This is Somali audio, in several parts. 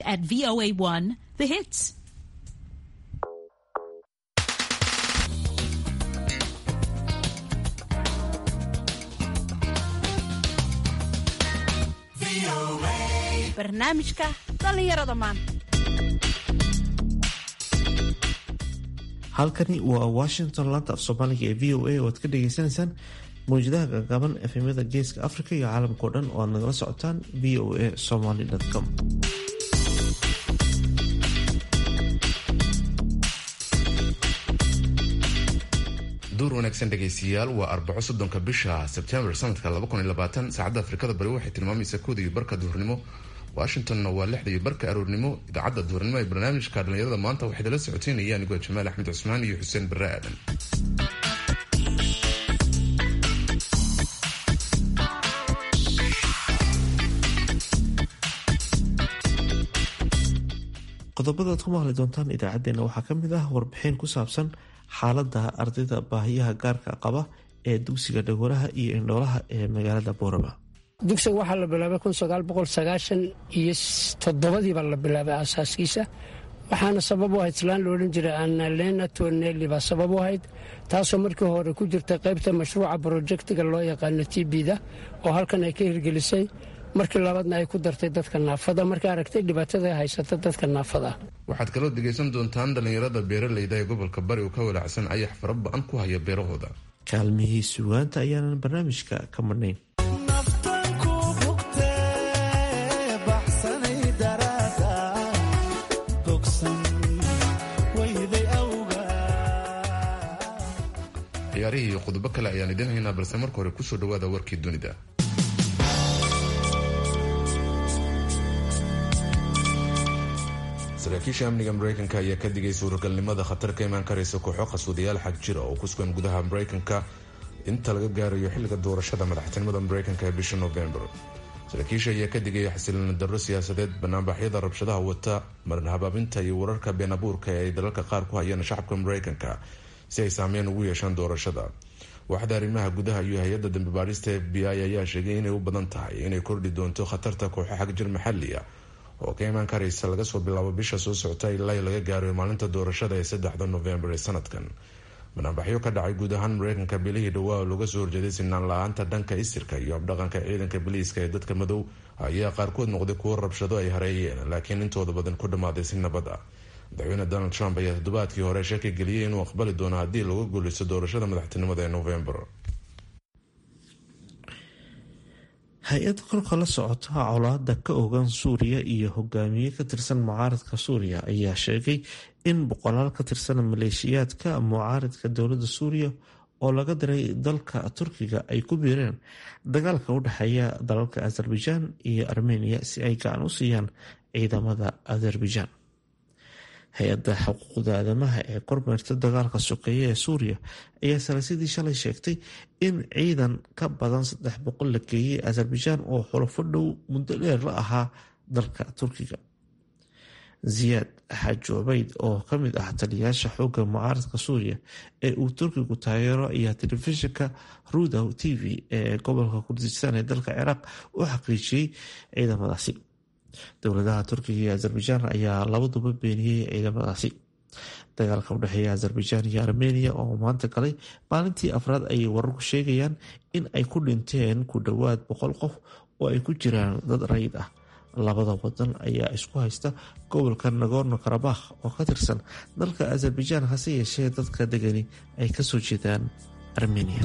at VOA1 The Hits. barnaamijka dhallinyarada maanta halkani waa washington laanta af soomaaliga ee v o a oo aad ka dhageysaneysaan mawjadaha gagaban efemyada geeska africa iyo caalamkao dhan oo aad nagala socotaan v o a somaly com duur wanaagsan dhegaystayaal waa arbaco soddonka bisha sebtembar sanadka saacadda afrikada bari waxay tilmaamaysaa kooda iyo barka duhurnimo washingtonna waa lixda iyo barka aroornimo idaacadda duhurnimo ee barnaamijka dhallinyarada maanta waxay dala socoteynaya anigoo jamaal axmed cusmaan iyo xuseen barre aadan qodobada aad ku maqli doontaan idaacadeena waxaa ka mid ah warbixin ku saabsan xaalada ardayda baahiyaha gaarka qaba ee dugsiga dhagolaha iyo indhoolaha ee magaalada boorama dugsiga waxaa la bilaabay iyo toddobadiibaa la bilaabay aasaaskiisa waxaana sabab u ahayd islaan la odhan jiray annalena tonelli baa sabab u ahayd taasoo markii hore ku jirta qaybta mashruuca brojektiga loo yaqaano tbda oo halkan ay ka hirgelisay markii labaadna ay ku dartay dadka naafada markay aragtay dhibaatada haysata dadka naafada waxaad kaloo dhegaysan doontaan dhallinyarada beeraleyda ee gobolka bari oo ka walaacsan ayax fara ba-an ku haya beerahooda kaalmihii sugaanta ayaanan barnaamijka ka madhnayn ciyaarihii iyo qodobo kale ayaan idin haynaa balse marka hore kusoo dhawaada warkii dunida saraakiisha amniga mareykanka ayaa ka digay suuragalnimada khatar ka imaan karaysa kooxo qasuudayaal xag jira oo ku sugan gudaha mareykanka inta laga gaarayo xilliga doorashada madaxtinimada mareykanka ee bisha novembar saraakiisha ayaa ka digaya xasilooni darro siyaasadeed banaanbaxyada rabshadaha wata marin habaabinta iyo wararka been abuurka ee ay dalalka qaar ku hayaan shacabka mareykanka si ay saameyn ugu yeeshaan doorashada waaxda arrimaha gudaha iyo hay-adda dambi baadhista f b i ayaa sheegay inay u badan tahay inay kordhi doonto khatarta kooxo xagjir maxali ah oo ka imaan karaysa laga soo bilaabo bisha soo socota ilaa laga gaaro maalinta doorashada ee saddexda novembar ee sanadkan banaanbaxyo ka dhacay guud ahaan mareykanka bilihii dhowaa oo looga soo horjeeday sinaan la-aanta dhanka isirka iyo habdhaqanka ciidanka biliiska ee dadka madow ayaa qaarkood noqday kuwo rabshado ay hareeyeen laakiin intooda badan ku dhammaaday si nabad ah madaxweyne donald trump ayaa toddobaadkii hore shaki geliyey inuu aqbali doono haddii lagu guuleysto doorashada madaxtinimada ee novembar hay-ad kolka la socota colaada ka ogan suuriya iyo hogaamiye ka tirsan mucaaradka suuriya ayaa sheegay in boqolaal ka tirsan maleeshiyaadka mucaaradka dowladda suuriya oo laga diray dalka turkiga ay ku biireen dagaalka u dhexeeya dalalka azerbaijan iyo armeniya si ay gacan u siiyaan ciidamada azerbaijan hay-adda xuquuqda aadamaha ee kormeerta dagaalka sokeeye ee suuriya ayaa salaasadii shalay sheegtay in ciidan ka badan saddex boqol la geeyey azerbaijan oo xulafo dhow muddo dheer la ahaa dalka turkiga ziyaad xaaji cubeyd oo kamid ah taliyayaasha xooga mucaaradka suuriya ee uu turkigu taageero ayaa telefishinka rudow t v ee gobolka kurdistaan ee dalka ciraaq u xaqiijiyey ciidamadaasi dowladaha turkiga iyo azerbaijan ayaa labaduba beeniyey ciidamadaasi dagaalka udhexeeya azerbaijan iyo armeniya oo maanta galay maalintii afraad ayay wararku sheegayaan in ay ku dhinteen ku dhowaad boqol qof oo ay ku jiraan dad rayid ah labada wadan ayaa isku haysta gobolka nagorno karabakh oo ka tirsan dalka azerbaijan hase yeeshee dadka degani ay kasoo jeedaan armeniya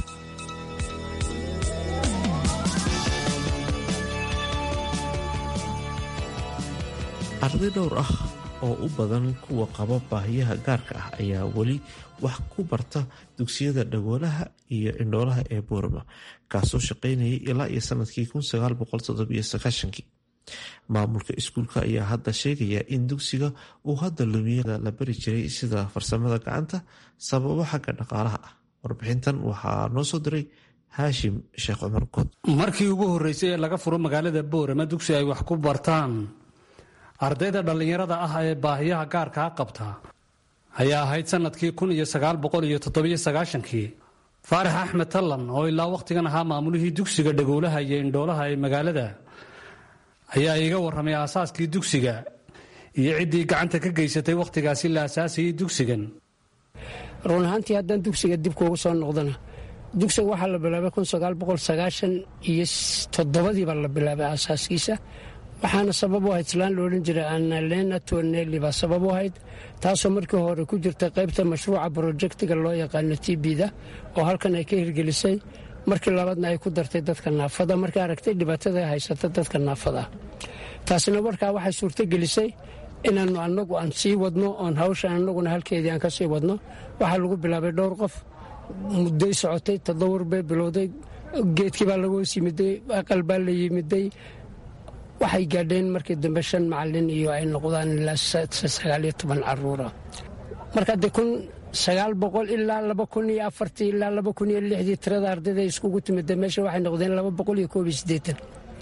arday dhowr ah oo u badan kuwa qaba baahiyaha gaarka ah ayaa weli wax ku barta dugsiyada dhagoolaha iyo indhoolaha ee boorama kaasoo shaqeynayay ilaa iyo sanadkii kii maamulka iskuulka ayaa hadda sheegaya in dugsiga uu hadda lumiyada la bari jiray sida farsamada gacanta sababo xagga dhaqaalaha ah warbixintan waxaa noo soo diray haashim sheekh cumar good markii ugu horreysay ee laga furo magaalada boorama dugsi ay wax ku bartaan ardayda dhallinyarada ah ee baahiyaha gaarkaa qabta ayaa ahayd sanadkii kun iyo sagaal boqol iyo toddobiyo sagaashankii faarax axmed tallan oo ilaa wakhtigan ahaa maamulihii dugsiga dhagoolaha iyo indhoolaha ee magaalada ayaa iiga warramay aasaaskii dugsiga iyo ciddii gacanta ka geysatay wakhtigaasi la asaasayay dugsigan run ahaantii haddaan dugsiga dib kuugu soo noqdana dugsiga waxaa la bilaabay iyo toddobadiiba la bilaabay aasaaskiisa waxaana sabab u ahayd islaan loodhan jiray annalena tonelli baa sabab u ahayd taasoo markii hore ku jirta qaybta mashruuca brojektiga loo yaqaano tbda oo halkan ay ka hirgelisay markii labaadna ay ku dartay dadka naafada markay aragtay dhibaatada haysata dadka naafada taasina markaa waxay suurtogelisay inaannu annagu aan sii wadno oon hawsha annaguna halkeedii aan ka sii wadno waxaa lagu bilaabay dhowr qof mudday socotay todobor bay bilowday geedkii baa lagu hoos yimiday aqal baa la yimiday waxay gaadheen markii dambe shan macalin iyo ay noqdaan ilaa sagaaliyo toban caruura marka de kun sagaal boqol ilaa laba kun iyo afartii ilaa laba kun iyo lixdii tirada ardayda iskugu timida meesha waxay noqdeen laba boqol iyo koob iyo siddeetan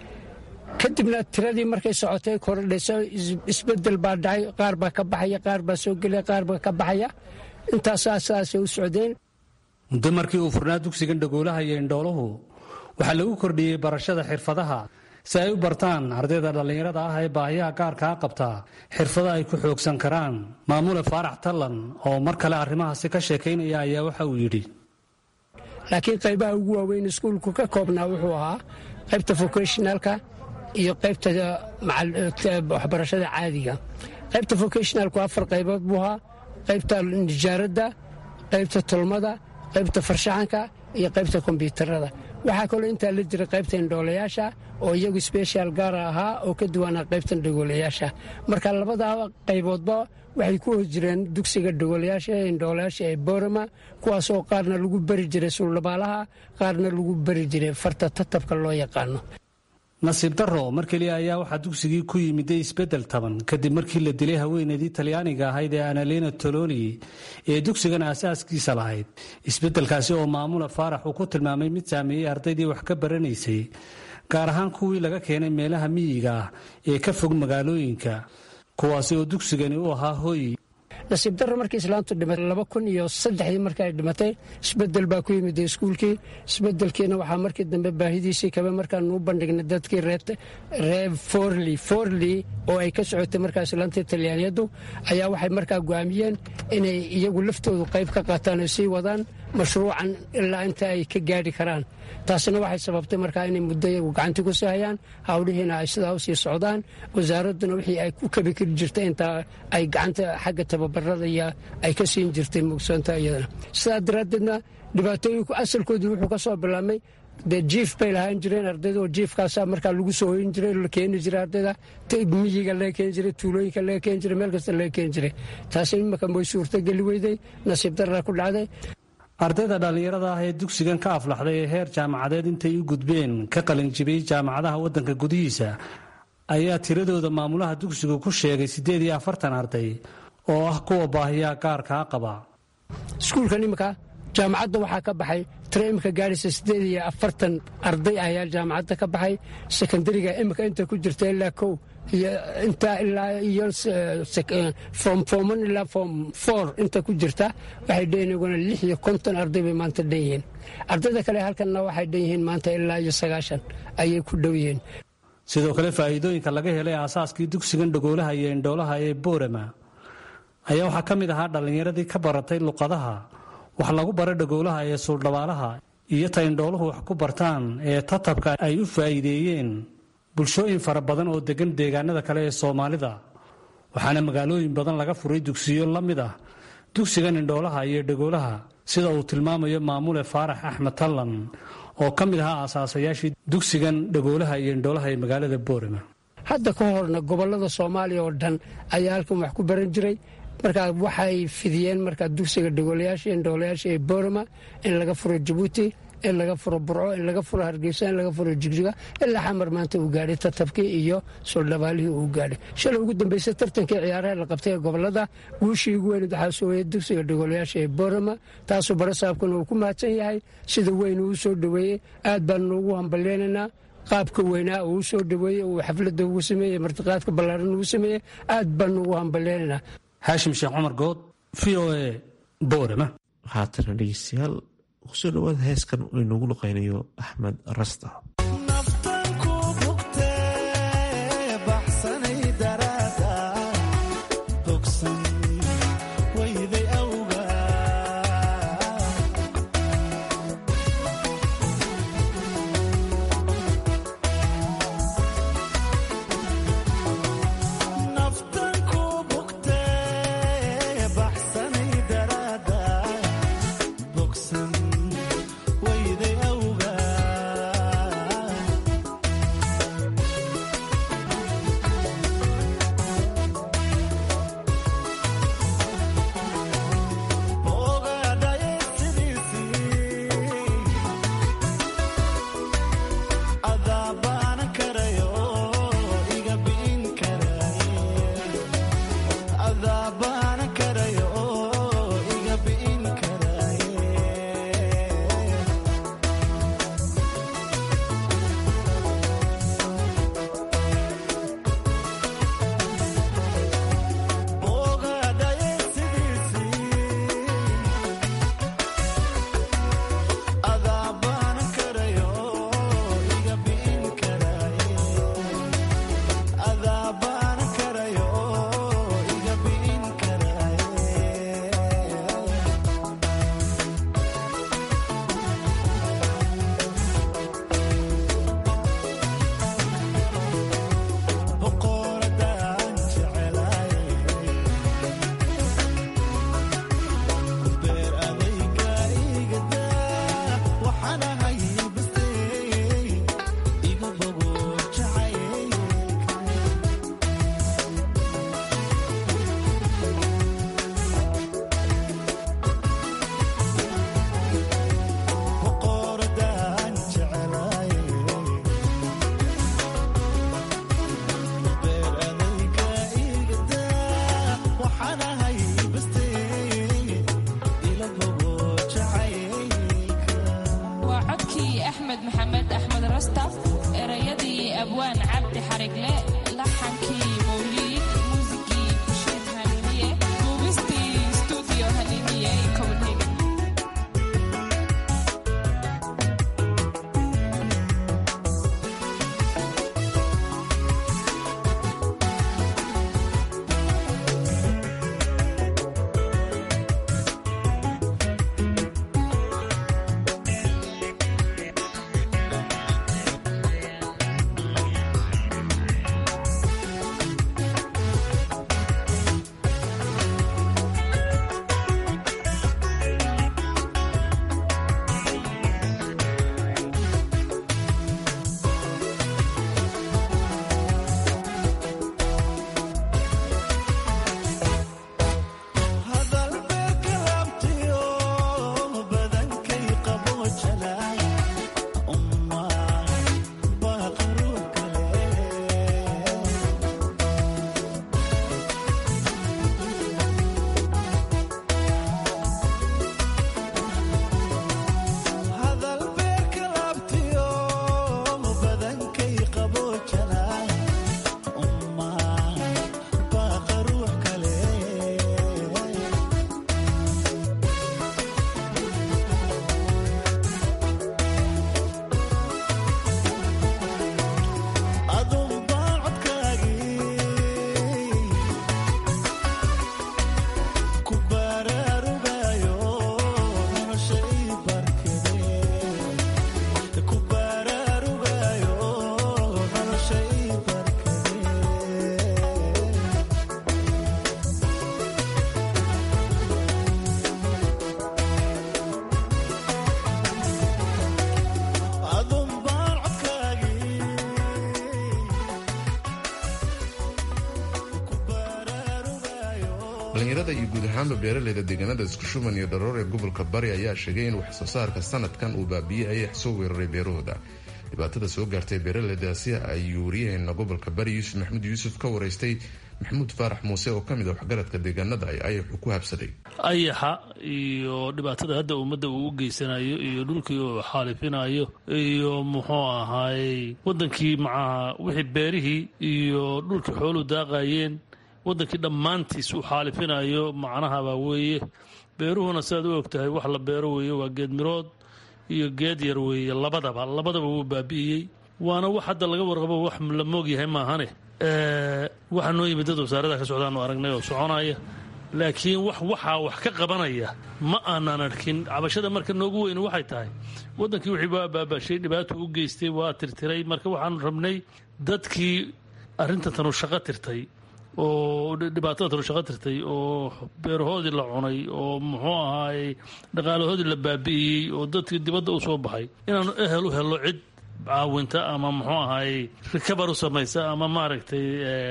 kadibna tiradii markay socotay kordhayso isbedel baa dhacay qaar baa ka baxaya qaar baa soo gelaya qaar baa ka baxaya intaasaa sidaasay u socdeen muddo markii uu furnaa dugsigan dhagoolaha iyo indhooluhu waxaa lagu kordhiyey barashada xirfadaha si ay u bartaan ardayda dhallinyarada ah ee baahiyaha gaarkaa qabtaa xirfado ay ku xoogsan karaan maamule faarax tallan oo mar kale arrimahaasi ka sheekaynaya ayaa waxa uu yidhi laakiin qaybaha ugu waaweyn iskuulku ka koobnaa wuxuu ahaa qaybta vocationalka iyo qaybta waxbarashada caadiga qaybta vocationalku afar qaybood buu ahaa qaybta nijaaradda qaybta tolmada qaybta farshaxanka iyo qaybta kombyuutarada waxaa kaloo intaa la jira qaybta indhoolayaasha oo iyagu sbeshal gaara ahaa oo ka duwanaa qaybtan dhagoolayaasha marka labadaa qayboodba waxay ku hoos jireen dugsiga dhagoolayaasha ee indhoolayaasha ee boorama kuwaasoo qaarna lagu bari jiray suldhabaalaha qaarna lagu bari jiray farta tatabka loo yaqaano nasiib darro mar keliya ayaa waxaa dugsigii ku yimiday isbeddel taban kadib markii la dilay haweeneydii talyaaniga ahayd ee analena toloni ee dugsigan aasaaskiisa lahayd isbeddelkaasi oo maamula faarax uu ku tilmaamay mid saameeyey ardaydii wax ka baranaysay gaar ahaan kuwii laga keenay meelaha miyiga ah ee ka fog magaalooyinka kuwaasi oo dugsigani u ahaa hooy nasiib darro markii islaantu dhimatay laba kun iyo saddexdii markii ay dhimatay isbedel baa ku yimid iskuulkii isbedelkiina waxaa markii dambe baahidiisii kabe markaanu u bandhignay dadkii ree forli forli oo ay ka socotay markaa islaantii talyaaniyadu ayaa waxay markaa go'aamiyeen inay iyagu laftoodu qayb ka qaataan oo sii wadaan mashruucan ilaa inta ay ka gaadhi karaan taasina waxay sababtay markaa inay muddo iyagu gacantii ku sii hayaan hawlihiina ay sidaa u sii socdaan wasaaradduna wixii ay ku kabi kari jirtay intaa ay gacanta xagga tababarada iyo ay ka siin jirtay mugsoonta iyadana sidaa daraaddeedna dhibaatooyinku asalkoodii wuxuu ka soo bilaabmay dee jiif bay lahaan jireen ardayda oo jiifkaasaa markaa lagu soo hoyin jiray la keeni jiray ardayda miyiga laga keeni jiray tuulooyinka laga keeni jiray meel kasta laga keeni jiray taasi imaka way suurtogeli weyday nasiib daraa ku dhacday ardayda dhallinyarada ah ee dugsigan ka aflaxday ee heer jaamacadeed intay u gudbeen ka qalinjibiyey jaamacadaha waddanka gudihiisa ayaa tiradooda maamulaha dugsigu ku sheegay siddeed iyo afartan arday oo ah kuwa baahiyaha gaarkaa qaba iskuulkan imika jaamacadda waxaa ka baxay tiro imika gaadhaysa siddeed iyo afartan arday ayaa jaamacadda ka baxay sekondariga imika inta ku jirta ilaa kow iyo intaa ilaa iyo form forman ilaa form four inta ku jirta waxay dhan iguna lix iyo konton arday bay maanta dhan yihiin ardayda kale halkanna waxay dhan yihiin maanta ilaa iyo sagaashan ayay ku dhow yihiin sidoo kale faa'iidooyinka laga helay aasaaskii dugsigan dhagoolaha iyo indhoolaha ee boorama ayaa waxaa ka mid ahaa dhallinyaradii ka baratay luqadaha wax lagu bara dhagoolaha ee suuldhabaalaha iyo ta indhooluhu wax ku bartaan ee tatabka ay u faa'iideeyeen bulshooyin fara badan oo deggan deegaanada kale ee soomaalida waxaana magaalooyin badan laga furay dugsiyo la mid ah dugsigan indhoolaha iyo dhagoolaha sida uu tilmaamayo maamule faarax axmed tallan oo ka mid ahaa aasaasayaashii dugsigan dhagoolaha iyo indhoolaha ee magaalada boorama hadda ka horna gobollada soomaaliya oo dhan ayaa halkan wax ku baran jiray markaa waxay fidiyeen markaa dugsiga dhagoolayaasha indhoolayaasha ee boorama in laga furo jabuuti in laga furo burco in laga furo hargeysa in laga furo jigjiga ilaa xamar maanta uu gaadhay tatabkii iyo suldhabaalihii uu gaadhay shalay ugu dambeysay tartankii ciyaaraha la qabtay ee gobolada guushii ugu weyned waxaa soo weeyey dugsiga dhagoolayaasha ee boorama taasuu barasaabkuna uu ku mahadsan yahay sida weyn uu soo dhoweeyey aad baanu ugu hambalyeynaynaa qaabka weynaa uu soo dhoweeyey uu xafladda ugu sameeyey martiqaadka ballaaran ugu sameeyey aad baanu ugu hambalyeynaynaa haashim sheekh cumar good v o e boorama haatana dhegeystayaal kusoo dhawaada heeskan uu inoogu luqaynayo axmed rasta naftanku bugtee baxsanay daraada dhallinyarada iyo guud ahaanba beeraleyda deegaanada iskushuban iyo dharoor ee gobolka bari ayaa sheegay in wax soo saarka sanadkan uu baabiiyey ayax soo weeraray beerahooda dhibaatada soo gaartay beeraleydaasi ayuu wariyaheena gobolka bari yuusuf maxamuud yuusuf ka waraystay maxamuud faarax muuse oo ka mid a waxgaradka deegaanada ay ayaxu ku habsaday ayaxa iyo dhibaatada hadda ummadda uu u geysanayo iyo dhulkii uu xaalifinayo iyo muxuu ahaayey wadankii macaha wixii beerihii iyo dhulkii xooluu daaqayeen wadankii dhammaantiis uu xaalifinayo macnahabaa weeye beeruhuna siaad u ogtahay wax la beero weeye waa geed mirood iyo geed yar weeye labadaba labadaba wuu baabi'iyey waana wax hadda laga warqabo wax la moogyahay maahane waxaa noo yimid dad wasaarada ka socdaanu aragnay oo soconaya laakiin wax waxaa wax ka qabanaya ma aanan arkin cabashada marka noogu weyn waxay tahay wadankii wixii waa baabashay dhibaato u geystay waa tirtiray marka waxaanu rabnay dadkii arrinta tanu shaqo tirtay oo dhibaatada tanu shaqo tirtay oo beerahoodii la cunay oo muxuu ahaayey dhaqaalahoodii la baabi'iyey oo dadkii dibadda u soo baxay inaanu ehel u helo cid caawinta ama muxuu ahaayey rikabar u samaysa ama maaragtay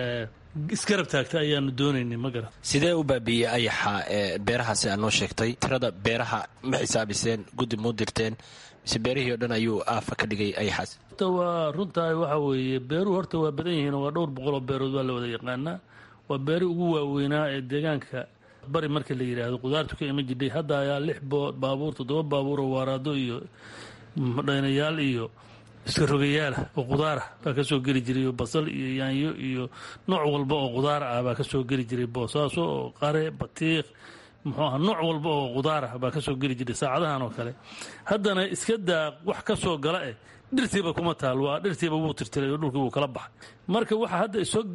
iskarab taagta ayaanu doonaynay ma garan sidee u baabiiyey ayaxa beerahaasi aad noo sheegtay tirada beeraha ma xisaabiseen guddi muu dirteen mise beerihii o dhan ayuu aafa ka dhigay ayaxaas horta waa runtahay waxa weeye beeruhu horta waa badan yihiin waa dhowr boqol oo beerood waa la wada yaqaanaa waa beeri ugu waaweynaa ee deegaanka bari marka la yidhaahdo qudaartu ka iman jidhay hadda ayaa lix baabuur toddoba baabuur oo waaraado iyo dhaynayaal iyo iska rogayaala oo qudaarah baa ka soo geli jiray oo basal iyo yaanyo iyo nooc walba oo qudaar ah baa ka soo geli jiray boosaaso oo qare batiiq muxuu aha nooc walba oo qudaar ah baa ka soo geli jiray saacadahan oo kale haddana iska daa wax ka soo gala eh dhirtiiba kuma taal waa dhirtiiba wuu tirtiray oo dhulkii wuu kala baxay marka waxa hadda isoo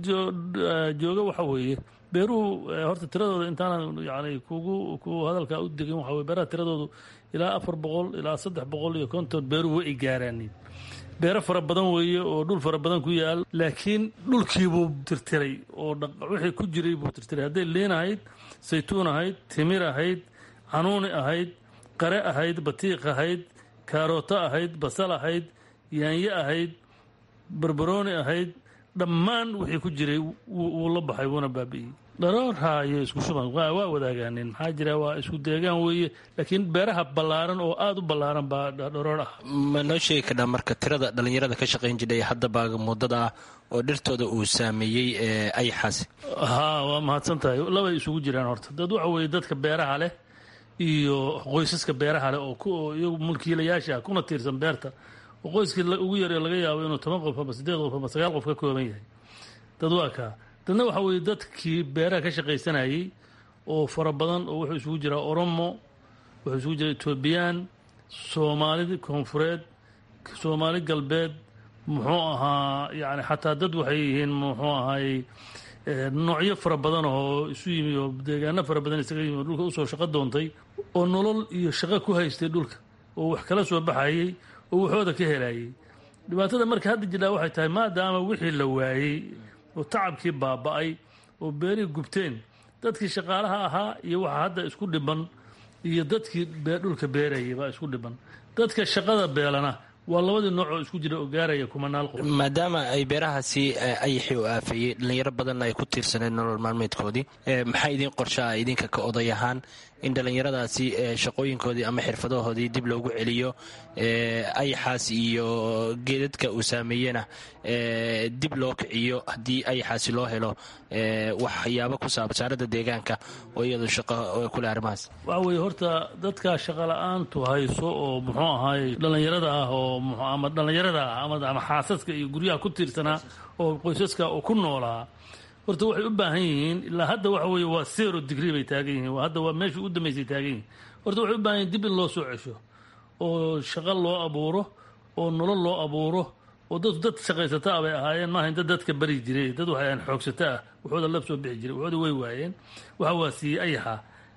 jooga waxa weeye beeruhu horta tiradooda intaanan yani kugu ku hadalkaa u degin waxa weye beeraha tiradoodu ilaa afar boqol ilaa saddex boqol iyo konton beeruhu way gaaraanin beero fara badan weeye oo dhul fara badan ku yaal laakiin dhulkiibuu tirtiray oo wixii ku jiray buu tirtiray hadday liin ahayd saytuun ahayd timir ahayd canuuni ahayd qare ahayd batiiq ahayd kaarooto ahayd basal ahayd yaanyo ahayd barbarooni ahayd dhammaan wixii ku jiray wuu la baxay wuuna baabi'iyey dharoorha iyo isku shuban waa wadaagaaneen maxaa jira waa isku deegaan weeye laakiin beeraha ballaaran oo aada u ballaaran baa dharoor ah ma noo sheegi karnaa marka tirada dhallinyarada ka shaqayn jidhay hadda baaga muddada ah oo dhirtooda uu saameeyey ayaxaasi haa waa mahadsan tahay labay isugu jiraan horta dad waxa weeye dadka beeraha leh iyo qoysaska beeraha leh oo iyagu mulkiilayaasha ah kuna tiirsan beerta oo qoyskii ugu yaree laga yaabo inuu toban qof ama siddeed qof ama sagaal qof ka kooban yahay dad waa kaa dadna waxa weeye dadkii beeraha ka shaqaysanayey oo fara badan oo wuxuu isugu jiraa oromo wuxuu isugu jiraa etoobiyaan soomaali koonfureed soomaali galbeed muxuu ahaa yani xataa dad waxay yihiin muxuu ahaayey noocyo fara badan oo isu yimi oo deegaano fara badan isaga yimi oo dhulka usoo shaqo doontay oo nolol iyo shaqo ku haystay dhulka oo wax kala soo baxayey oo waxooda ka helayey dhibaatada marka hadda jidhaa waxay tahay maadaama wixii la waayey oo tacabkii baaba'ay oo beerihii gubteen dadkii shaqaalaha ahaa iyo waxa hadda isku dhiban iyo dadkii dhulka beerayay baa isku dhiban dadka shaqada beelana waa labadii nooc oo isku jira oo gaaraya kumanaal qof maadaama ay beerahaasi ayaxii u aafeeyey dhallinyaro badanna ay ku tiirsaneen nolol maalmeedkoodii maxaa idiin qorshaa idinka ka oday ahaan in dhallinyaradaasi shaqooyinkoodii ama xirfadahoodii dib loogu celiyo ayaxaas iyo geedadka uu saameeyena dib loo kiciyo haddii ayaxaasi loo helo waxyaabo ku saaba wasaaradda deegaanka oo iyadu shaqo kule arrimahaas waxa weeye horta dadka shaqala-aantu hayso oo muxuu ahaayey dhallinyarada ah oo ama dhallinyarada ah ama xaasaska iyo guryaha ku tiirsanaa oo qoysaska oo ku noolaa horta waxay u baahan yihiin ilaa hadda waxa weeye waa zero digrii bay taagan yihiin hadda waa meeshii u dambaysay taagan yihiin horta waxay u baahan yihin dib in loo soo cesho oo shaqo loo abuuro oo nolol loo abuuro oo dad dad shaqaysata ah bay ahaayeen maaha dad dadka bari jiray dad waxay ahayn xoogsata ah waxooda lab soo bixi jiray waxooda way waayeen waxa waa siiyey ayaxa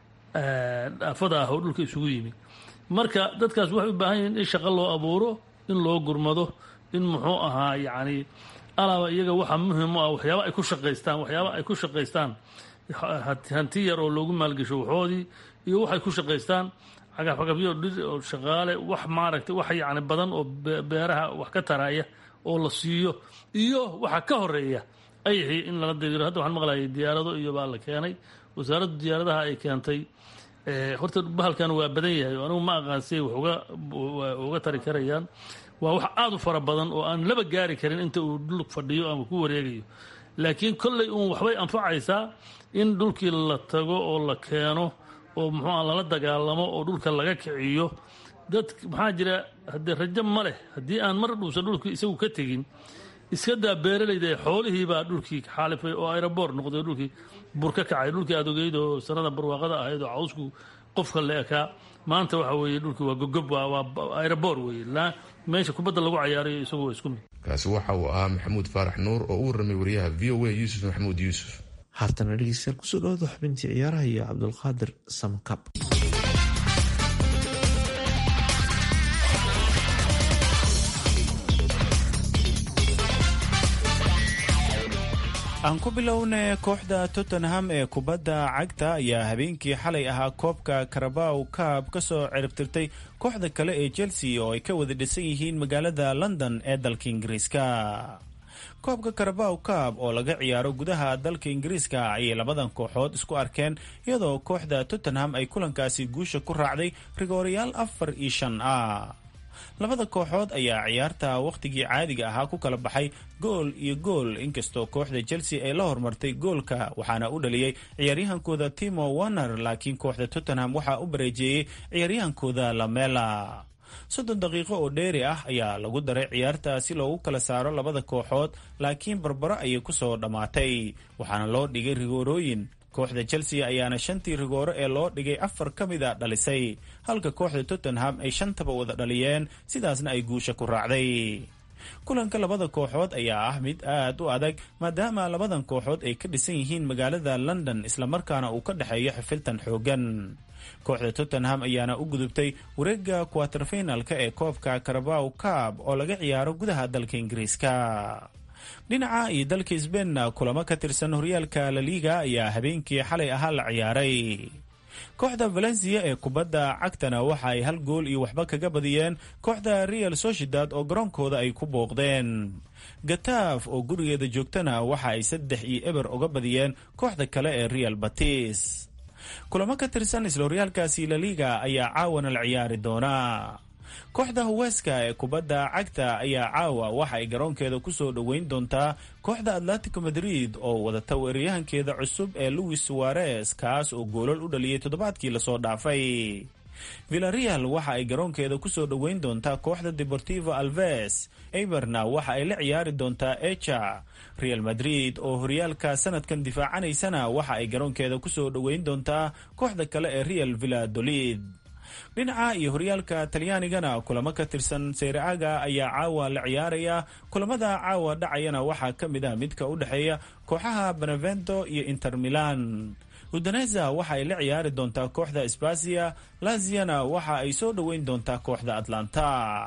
aafada ah oo dhulka isugu yimi marka dadkaas waxay u baahan yihiin in shaqo loo abuuro in loo gurmado in muxuu ahaa yacni alaaba iyaga waxa muhim u ah waxyaaba ay ku shaqaystaan waxyaaba ay ku shaqaystaan hanti yar oo loogu maalgesho waxoodii iyo waxay ku shaqaystaan cagafcagafyo dhir oo shaqaale wax maaragtay wax yacni badan oo beeraha wax ka taraya oo la siiyo iyo waxa ka horeeya ayixii in lala diriiro hadda waxaan maqlayay diyaarado iyo baa la keenay wasaaraddu diyaaradaha ay keentay horta bahalkan waa badan yahay oo anigu ma aqaan siay wax uga tari karayaan waa wax aada u fara badan oo aan laba gaari karin inta uu dhul fadhiyo ama ku wareegayo laakiin kolley uun waxbay anfacaysaa in dhulkii la tago oo la keeno oo muxuua lala dagaalamo oo dhulka laga kiciyo dad maxaa jira haddee rajo ma leh haddii aan mar dhuusan dhulkii isagu ka tegin iska daa beeralayda xoolihii baa dhulkii xaalifay oo aeroboor noqday dhulkii bur ka kacay dhulkii aad ogeyd oo sanada barwaaqada ahayd oo cawsku qofka la ekaa maanta waxa weeye dhulkii waa gogob waa aeroboor weye meesha kubadda lagu cayaarayo isagu waa isku mid kaasi waxa uu ahaa maxamuud faarax nuur oo u warramay wariyaha v o a yuusuf maxamuud yuusuf haatana dhegeystayaal kusoo dhawaada xubintii ciyaaraha iyo cabdulqaadir samkab aan ku bilowna kooxda tottenham ee kubadda cagta ayaa habeenkii xalay ahaa koobka karabaw kaab ka soo ciribtirtay kooxda kale ee chelsea oo ay ka wada dhisan yihiin magaalada london ee dalka ingiriiska koobka karabaw kaab oo laga ciyaaro gudaha dalka ingiriiska ayay labadan kooxood isku arkeen iyadoo kooxda tottenham ay kulankaasi guusha ku raacday rigoorayaal afar iyo shan ah labada kooxood ayaa ciyaarta wakhtigii caadiga ahaa ku kala baxay gool iyo gool inkastoo kooxda chelsea ay la hormartay goolka waxaana u dhaliyey ciyaaryahankooda timo warner laakiin kooxda tottenham waxaa u bareejeeyey ciyaaryahankooda lamela soddon daqiiqo oo dheeri ah ayaa lagu daray ciyaarta si loogu kala saaro labada kooxood laakiin barbaro ayay kusoo dhammaatay waxaana loo dhigay rigoorooyin kooxda chelsea ayaana shantii rigooro ee loo dhigay afar ka mida dhalisay halka kooxda tottenham ay shantaba wada dhaliyeen sidaasna ay guusha ku raacday kulanka labada kooxood ayaa ah mid aad u adag maadaama labadan kooxood ay ka dhisan yihiin magaalada london islamarkaana uu ka dhexeeyo xifiltan xoogan kooxda tottenham ayaana u gudubtay wareega quaterfinalka ee koobka carabaw cab oo laga ciyaaro gudaha dalka ingiriiska dhinaca iyo dalka sbeinna kulamo ka tirsan horyaalka laliga ayaa habeenkii xalay ahaa la ciyaaray kooxda valencia ee kubadda cagtana waxa ay hal gool iyo waxba kaga badiyeen kooxda real sociedad oo garoonkooda ay ku booqdeen gataaf oo gurigeeda joogtana waxa ay saddex iyo eber uga badiyeen kooxda kale ee real batis kulamo ka tirsan isla horyaalkaasi laliga ayaa caawana la ciyaari doonaa kooxda huweeska ee kubadda cagta ayaa caawa waxa ay garoonkeeda kusoo dhoweyn doontaa kooxda atletico madrid oo wadata weeraryahankeeda cusub ee louis suarez kaas oo goolal u dhaliyay toddobaadkii lasoo dhaafay villareal waxa ay garoonkeeda kusoo dhoweyn doontaa kooxda deportivo alves eberna waxa ay la ciyaari doontaa echa real madrid oo horyaalka sanadkan difaacanaysana waxa ay garoonkeeda kusoo dhoweyn doontaa kooxda kale ee real villadolid dhinaca iyo horyaalka talyaanigana kulamo ka tirsan seyreaga ayaa caawa la ciyaaraya kulamada caawa dhacayana waxaa ka mid ah midka u dhexeeya kooxaha benevento iyo inter milan udaneza waxa ay la ciyaari doontaa kooxda sbasia laziana waxa ay soo dhoweyn doontaa kooxda atlanta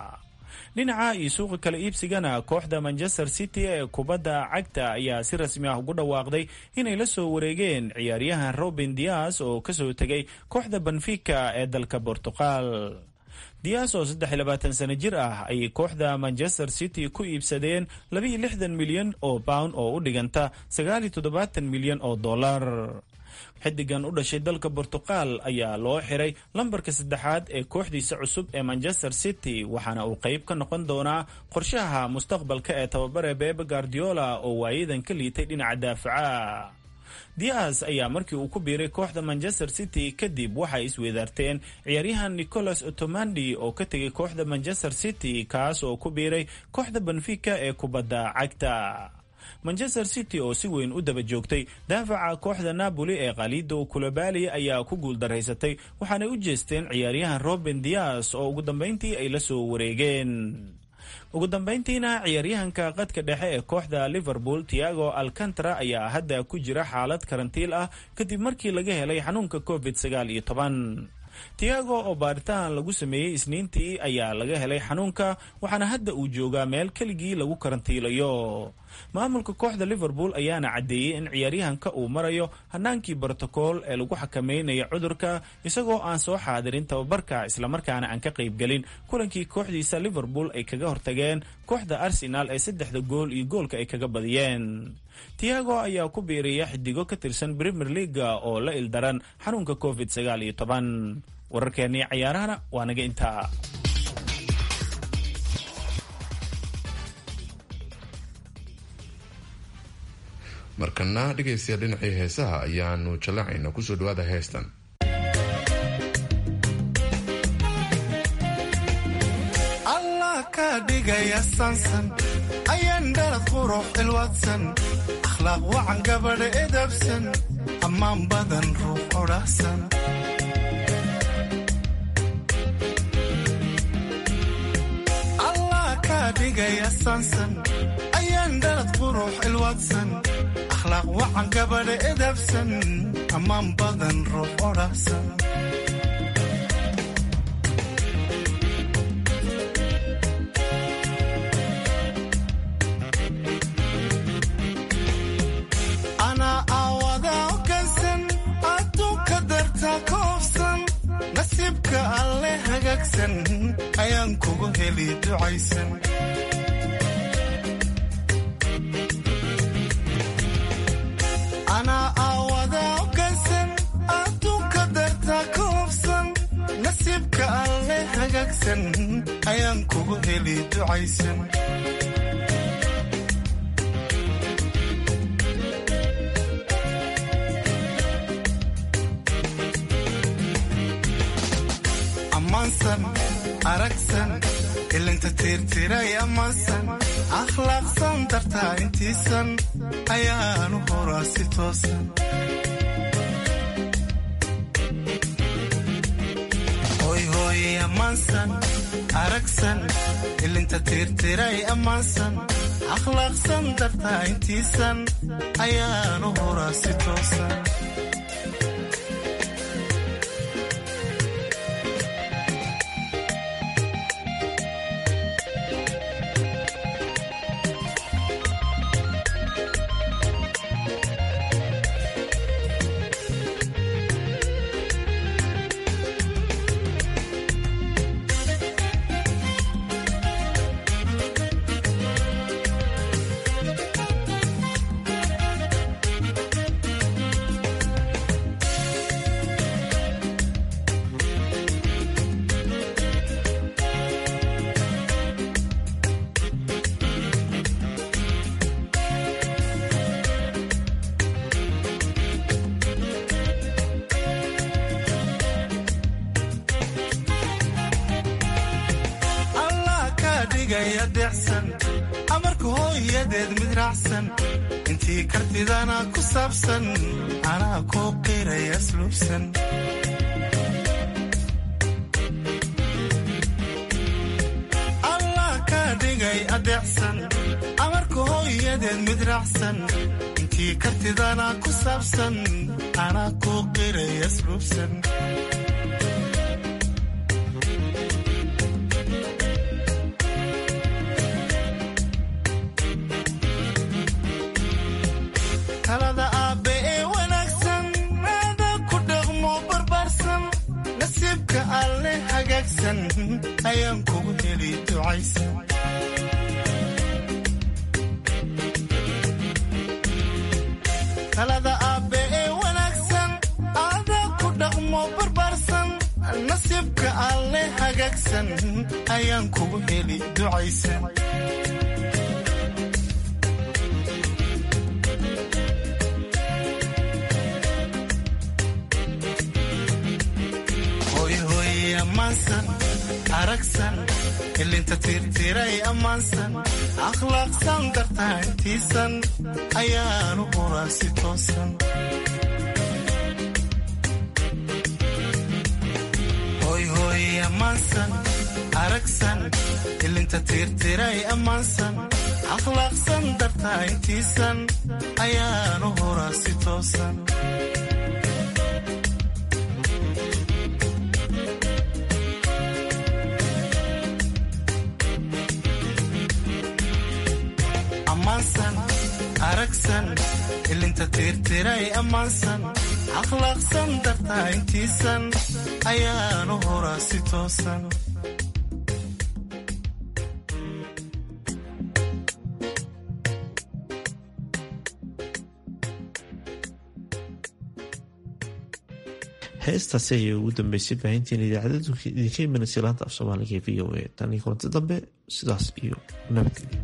dhinaca iyo suuqa kala iibsigana kooxda manchester city ee kubadda cagta ayaa si rasmi ah ugu dhawaaqday inay la soo wareegeen ciyaaryahan robin dias oo kasoo tegay kooxda benfica ee dalka bortuqal dias oo saddex iyo labaatan sano jir ah ayay kooxda manchester city ku iibsadeen labaiyo lixdan milyan oo pound oo u dhiganta sagaal iyo toddobaatan milyan oo dollar xidigan u dhashay dalka bortuqal ayaa loo xiray lambarka saddexaad ee kooxdiisa cusub ee manchester city waxaana uu qayb ka noqon doonaa qorshaha mustaqbalka ee tababare bebe guardiola oo waayadan ka liitay dhinaca daafaca dias ayaa markii uu ku biiray kooxda manchester city kadib waxay isweedaarteen ciyaaryahan nicolas otomandi oo ka tegay kooxda manchester city kaas oo ku biiray kooxda benfica ee kubadda cagta manchester city oo si weyn u daba joogtay daafaca kooxda napoli ee khalido kulabali ayaa ku guuldaraysatay waxaanay u jeesteen ciyaaryahan robin dias oo ugu dambeyntii ay la soo wareegeen ugu dambeyntiina ciyaaryahanka qadka dhexe ee kooxda liverpool tiago alcantara ayaa hadda ku jira xaalad karantiil ah kadib markii laga helay xanuunka covid sagaal iyo toban tiago oo baaritaan lagu sameeyey isniintii ayaa laga helay xanuunka waxaana hadda uu joogaa meel keligii lagu karantiilayo maamulka kooxda liverpool ayaana caddeeyey in ciyaaryahanka uu marayo hanaankii brotokool ee lagu xakameynaya cudurka isagoo aan soo xaadirin tababarka islamarkaana aan ka qaybgelin kulankii kooxdiisa liverpool ay kaga hortageen kooxda arsenal ee saddexda gool iyo goolka ay kaga badiyeen tiago ayaa ku biiriya xidigo ka tirsan premier leaga oo la ildaran xanuunka covid sagaal iyo toban wararkeennii cayaarahana waa naga intaa markana dhegaystayaa dhinacii heesaha ayaanu jallacayna kusoo dhawaada heestan allah kaa dhigaya sansan ayaan dhalad qurux ilwadsan akhlaaq wacan gabadha edabsan ammaan badan ruux odhahsan allah kaa dhigaya sansan ayaan dhalad qurux ilwadsan akhlaaq wacan gabadha edabsan ammaan badan ruux odhahsan anaa aawadaa ogansan adduunka dartaa ka hofsan nasiibka alle hagaagsan ayaan kugu heli ducaysan anaa aawadaa ogansan adduunka dartaa ka hofsan nasiibka alle hagaagsan ayaan kugu heli ducaysan ammaansan aragsan ilinta tiirtiray ammaansan akhlaaqsan dartaa intiisan ayaanu horaa si toosan hoyhooye ammaansan aragsan ilinta tiirtiray ammaansan akhlaaqsan dartaa intiisan ayaanu horaa si toosan allah kaa dhigaya deecsan amarka hooyadeed mid raacsan intii kartidana ku saabsan anaa kuu qiraya asluubsan allah kaa dhigay adeecsan amarka hooyadeed mid raacsan intii kartidana ku saabsan anaa kuu qiraya asluubsan talada aabbe ee wanaagsan aada ku dhaqmo barbaarsan nasiibka alle hagaagsan ayaan kugu heli ducaysan talada aabbe ee wanaagsan aada ku dhaqmo barbaarsan nasiibka alle hagaagsan ayaan kugu heli ducaysan hoyhooye ammaansan aragsan ilinta tiirtiray ammaansan akhlaaqsan dartaa intiisan ayaanu horaa si toosan hoyhooye ammaansan aragsan ilinta tiirtiray ammaansan akhlaaqsan dartaa intiisan ayaanu horaa si toosan ammaansan wanaagsan ilinta tiirtiray ammaansan akhlaaqsan dartaa intiisan ayaanu horaa si toosan heestaasi ayay ugu dambeysay baahintiin idaacadda idinka imanaysa laanta af soomaaliga ee v o a tan iyo kulanti dambe sidaas iyo nabadgelyo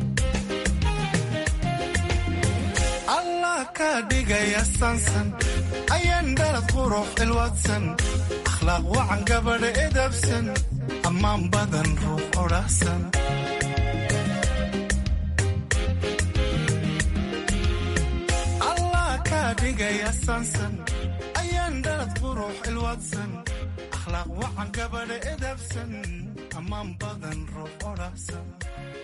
allah kaa dhigaya saansan ayaan dhalad qurux ilwaadsan akhlaaq wacan gabadha edabsan ammaan badan ruux odhaahsan allah kaa dhigaya saansan ayaan dhalad qurux ilwaadsan akhlaaq wacan gabadha edabsan ammaan badan ruux odhaahsan